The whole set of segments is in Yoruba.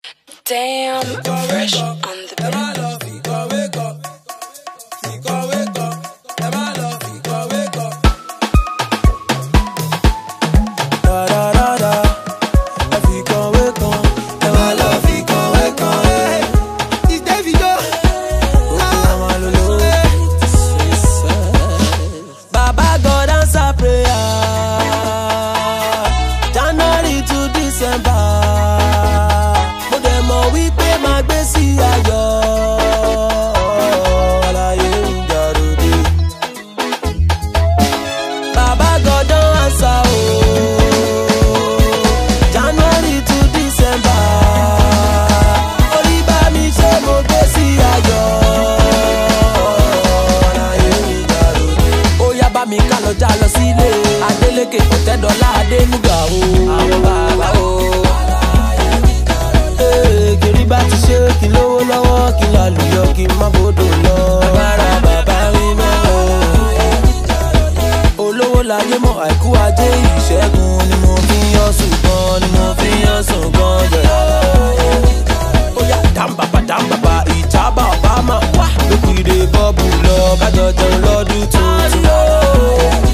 Damn, fresh on the beat. Da da da da, ẹ fi kan wé kan, ẹ wá lọ fi kan wé kan, ẹ. It's Davido. Òkè ọmọ lolo. Baba God answer prayer. January to December. Mo dẹ̀ mọ̀ wípé máa gbé sí ayọ̀. Àlàyé ń jàròdè. Baba God don answer o. January to December. Orí bá mi ṣe mo gbé sí ayọ̀. Àlàyé ń jàròdè. Ó yá bá mi ká lọ já lọ sílé. Adélékè Ọ̀tẹ́dọ́lá Adénúgà o. Àwọn bàbá o. Ee, kiri bá ti ṣe kí n lówó lọ́wọ́ kí n lálùyọ kí n má bòdò lọ. Agbára bàbá mi mọ́ o olówó láyé mọ àìkú ajé ìṣẹ́gun ni mo fi ń yán sùn gan ni mo fi ń yán sùn gan jẹ. ó yá dàmbàbà dàmbàbà ìjábà ọ̀bámà wá lókìrè bọ́ọ̀bù lọ kájọ jẹun lọ́dún tuntun.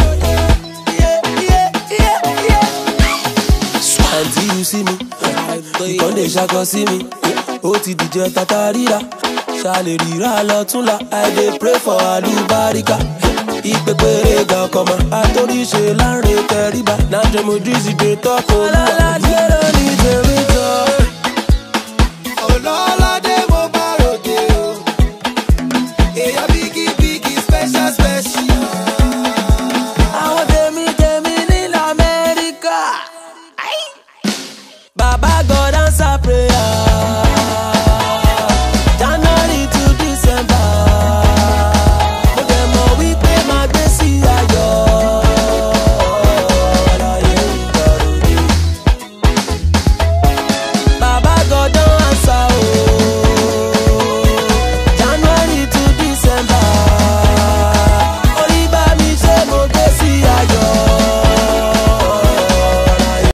Until you see me, nǹkan lè ṣakọ sí mi, ó ti dìjẹ tata ríra, ṣàlè ríra lọ́túnla, I dey pray for àlùbáríkà. Ìpèpèrè ga ọkọ̀mọ, àtòríṣe láńre tẹríba, náà jẹ́ mo drizzy dé tọ́kọ̀ olúwa. Ọlọ́lá dé lónìí jẹ́